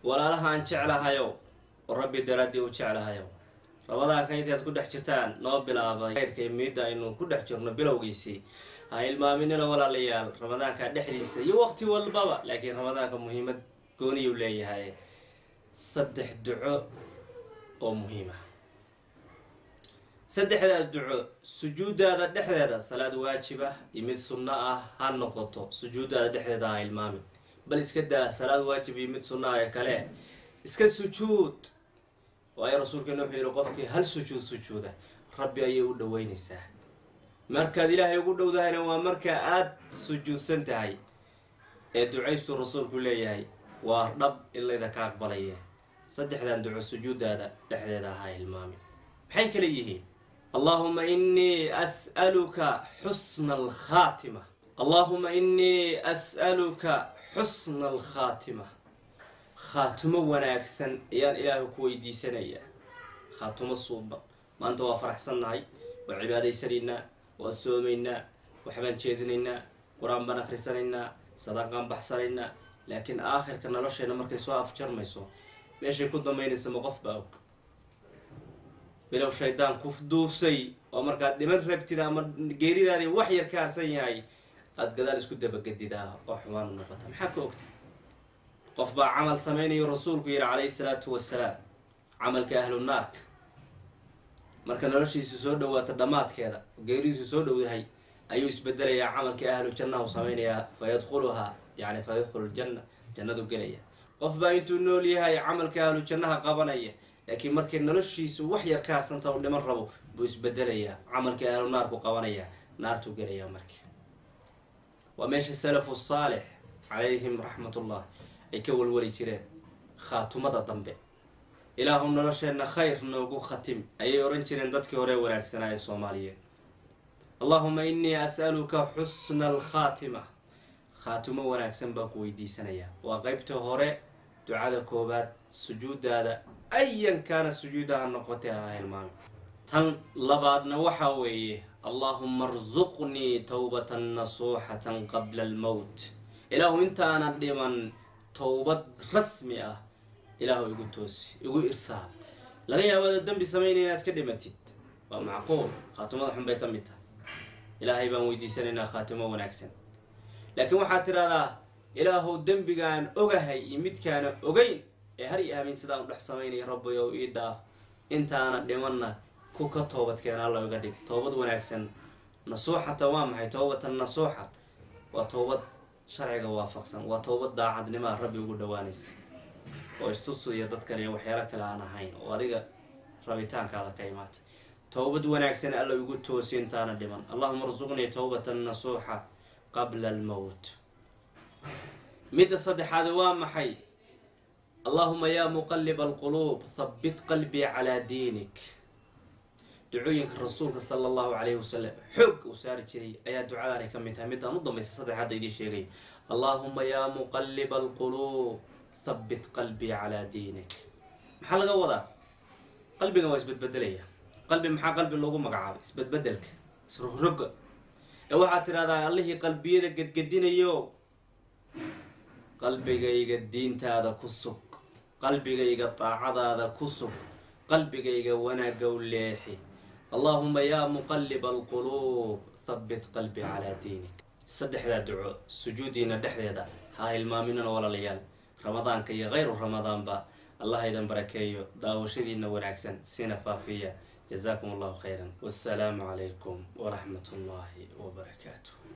walaalaha aan jeclahayow oo rabbi daraaddii u jeclahayow ramadaanka intaad ku dhex jirtaan noo bilaabay khayrka miidda aynu ku dhex jirno bilowgiisii ha ilmaaminina walaalayaal ramadaanka dhexdiisa iyo waqti walbaba laakiin ramadaanka muhiimad gooniyuu leeyahay saddex duco oo muhiima saddexdaa duco sujuudaada dhexdeeda salaad waajib ah iyo mid sunno ah ha noqoto sujuudaada dhexdeeda ha ilmaamin bal iska daa salaad waajib iyo mid sunno ah ee kale iska sujuud waayo rasuulkeena wuxuu yihi qofkii hal sujuud sujuuda rabbi ayay u dhaweynaysaa markaad ilaahay ugu dhowdahayna waa marka aada sujuudsan tahay ee ducaystuu rasuulku leeyahay waa dhab in layda ka aqbalaya saddexdan duco sujuudaada dhexdeeda ahaa ilmaami maxay kale yihiin allahuma inii as'aluka xusna alkhaatima allahuma inii as'aluka xusna alkhaatima khaatimo wanaagsan ayaan ilaahay ku weydiisanayaa khaatimo suuban maanta waa faraxsannahay waa cibaadaysanaynaa waa soomaynaa waxbaan jeedinaynaa qur-aan baan akhrisanaynaa sadaqaan baxsanaynaa laakiin aakhirka nolosheena markay soo afjarmayso meeshay ku dambaynaysa ma qof baa og bilow shaydaan ku duufsay oo markaad dhiman rabtid ama geeridaadii wax yar ka harsan yahay aada gadaal isku dabagedidaa oo xumaan u noqota maxaa ka ogta qof baa camal samaynayo rasuulku yihi calayhi salaatu wasalaam camalka ahlu naarka marka noloshiisu soo dhawaato dhammaadkeeda geeridiisu soo dhowdahay ayuu isbedelayaa camalkii ahlu jannaha u samaynayaa fa yadkhuluhaa yani fa yadkhulu ljanna jannadu gelaya qof baa intuu nool yahay camalka ahlu jannaha qabanaya laakiin markay noloshiisu wax yar ka harsanta u dhiman rabo buu isbedelayaa camalkii ahlu naarku qabanaya naartuu gelayaa marka waa meesha salafu saalix calayhim raxmatullah ay ka walwali jireen khaatumada dambe ilaahu nolosheenna khayr noogu khatim ayay ohan jireen dadkii hore wanaagsanaa ee soomaaliyeed allahuma inii as'aluka xusna alkhaatima khaatimo wanaagsan baan ku weydiisanayaa waa qeybta hore ducada koobaad sujuudaada ayan kaana sujuudaha noqotay ha hilmaami tan labaadna waxaa weeye allahuma arsuqnii towbatan nasuuxatan qabla almowt ilaahu intaanan dhiman towbad rasmi ah ilaahu igu toosi igu irsaal laga yaabado dembi samaynay inaa iska dhimatid waa macquul khaatimada xun bay ka mid tahay ilaahay baan weydiisanaynaa khaatimo wanaagsan laakiin waxaad tidhahdaa ilaahow dembigaan ogahay iyo midkaana ogeyn ee har i aamin sidaan u dhex samaynaya rabbiyow ii dhaaf intaana dhimanna ku ka toobadkeena alla iga dhig toobad wanaagsan nasuuxata waa maxay toobatan nasuuxa waa toobad sharciga waafaqsan waa toobad daacadnimaa rabbi ugu dhawaanaysa oo istusuya dad kale iyo waxyaalo kale aan ahayn oo adiga rabitaankaada ka imaatay towbad wanaagsan alla igu toosi intaana dhiman allahuma arsuqnii towbatan nasuuxa qabla almowt midda saddexaad waa maxay allahuma yaa muqaliba alquluub habbit qalbii calaa diinik ducooyinka rasuulka sala allahu calayhi wasalam xoog uu saari jiray ayaa ducadaanay ka mid tahay middaan u dambaysa saddexaadda idiin sheegay allahuma yaa muqaliba alquluub habbit qalbii calaa diinik maxaa laga wadaa qalbigan waa isbedbedelaya qalbi maxaa qalbi loogu magacaabay isbedbedelka isrogroga ee waxaad tidhahdaa allihii qalbiyada gedgedinayo qalbigayga diintaada ku sug qalbigayga daacadaada ku sug qalbigayga wanaagga u leexi allaahuma yaa muqaliba alquluub habbit qalbii calaa diinik saddexdaa duco sujuudiina dhexdeeda ha hilmaaminana walaalayaal ramadaanka iyo kayru ramadaanba allah idan barakeeyo daawashadiina wanaagsan sina faafiya jazaakum allahu khayran wassalaamu calaykum waraxmat ullaahi wabarakaatu